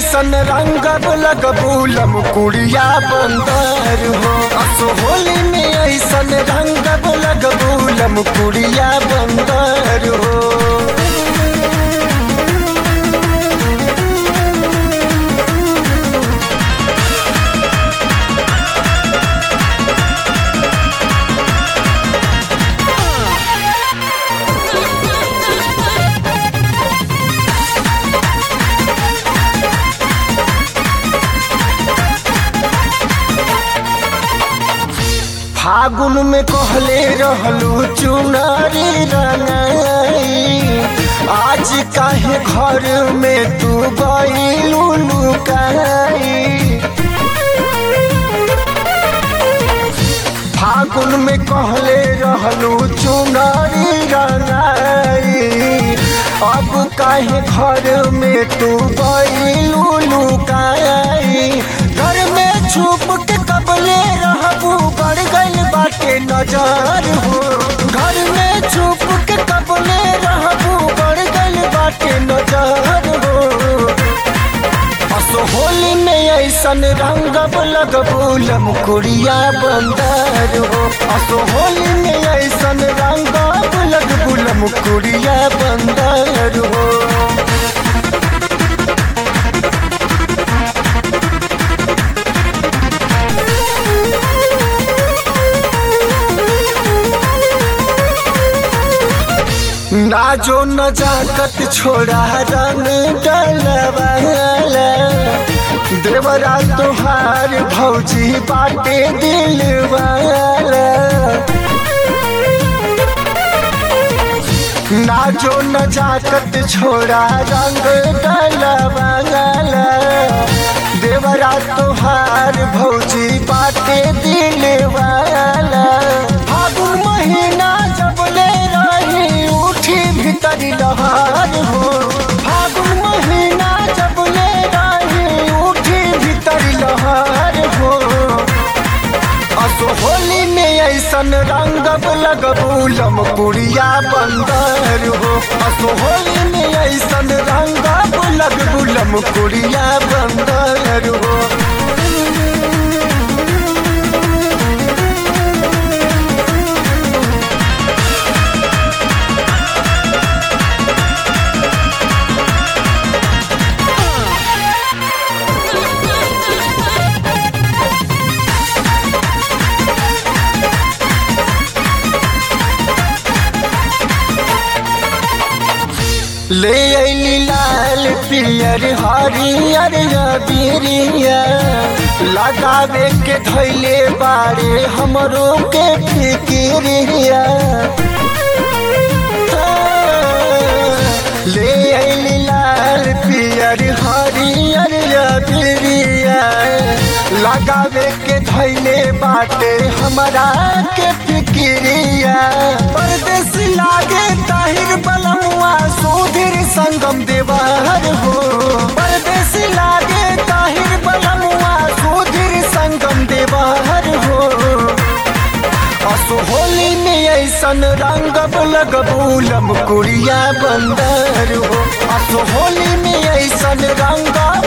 ऐसन रंग लगबूलम कुड़िया बंदर हो असो होली में ऐसन रंग लगबूलम कुड़िया बंदर हो फागुन में कहले रहलू चुनारी रंगाई आज काहे घर में तू गईलू लुकाई फागुन में कहले रहलू चुनारी रंगाई अब काहे घर में तू गईलू लुकाई घर में छुप के कबले रहबू बढ़ गई बाटे नजर हो घर में छुप के कबले रहबू बढ़ गई बाटे नजर हो असो होली में ऐसन रंग लगबूलम कुड़िया बंदर हो असो होली में ऐसन रंग लगबूलम कुड़िया बंदर हो ना जो नजाकत छोड़ा रंग डलवाला देवरा तुहार भौजी बाटे दिल वाला ना जो नजाकत छोड़ा रंग डलवाला देवरा तुहार भौजी बाटे दिल वाला फागुन महीना जब ले रही उठी भीतर लहार हो फागुन महीना जब ले रही उठी भीतर लहार हो असो होली में ऐसन रंग लगबूलम पुड़िया बंदर हो असो होली में ऐसन रंग लगबूलम पुड़िया बंदर हो ले अली लाल पियर हरियर बिरिया लगावे के धैले बारे हमरो के फिकिरिया ले अली लाल पियर हरियर बिरिया लगावे के धैले बाटे हमरा के फिकिरिया परदेश लागे ताहिर बलमुआ सुधीर संगम देवर हो परदेश लागे ताहिर बलमुआ सुधीर संगम देवर हो असो होली में ऐसन रंग लगबूलम कुड़िया बंदर हो असो होली में ऐसन रंग